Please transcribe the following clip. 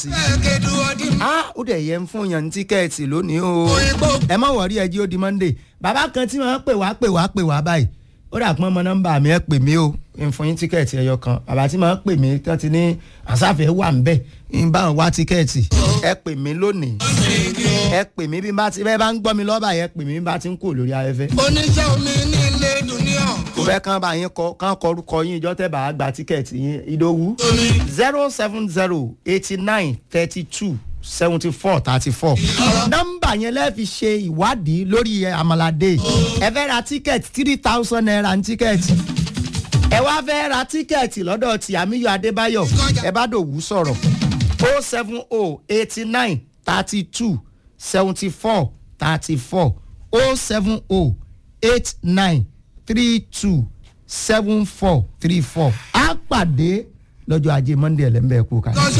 a ó dẹ̀ yẹ ń fún yàn ní tíkẹ́ẹ̀tì lónìí o ẹ má wọrí ẹjí ó di monday bàbá kan tí wọ́n pè wá pè wá pè wá báyìí ó dà pọ́n mọ nọ́mbà mi ẹ pè mí o ń fún yín tíkẹ́ẹ̀tì ẹyọ kan bàbá tí wọ́n pè mí tán ti ní àsáfẹ́ wà ń bẹ̀ ń bá wọn wá tíkẹ́ẹ̀tì ẹ pè mí lónìí ẹ pè mí bí n bá ti bẹ́ẹ̀ bá ń gbọ́ mi lọ́ba yẹn pè mí bí n bá ti ń kú lórí afẹ́fẹ́. oníṣẹ́ omi ní ilé dùníọ̀. mo fẹ́ kán bá yín kọ kán kọ orúkọ yín ìjọ tẹ́ bá a gba tíkẹ́ẹ̀tì yín ìdòwú zero seven zero eighty nine thirty two seventy four thirty four nọ́mbà yẹn lẹ́ẹ̀ fi ṣe ìwádìí lórí àmàlàdé ẹ fẹ́ ra tíkẹ́ẹ̀tì three thousand naira ní tíkẹ́ẹ̀tì ẹ wá fẹ́ ra tíkẹ́ẹ̀tì lọ́dọ̀ tí àmíyọ adébáyọ̀ ẹ bá dòwú sọ̀rọ̀ o seven o eighty nine thirty two seventy four thirty four o seven o eight nine three two seven four three four á pàdé lọ́jọ́ ajé monday ẹlẹ́mbẹ̀ẹ́ kú ká.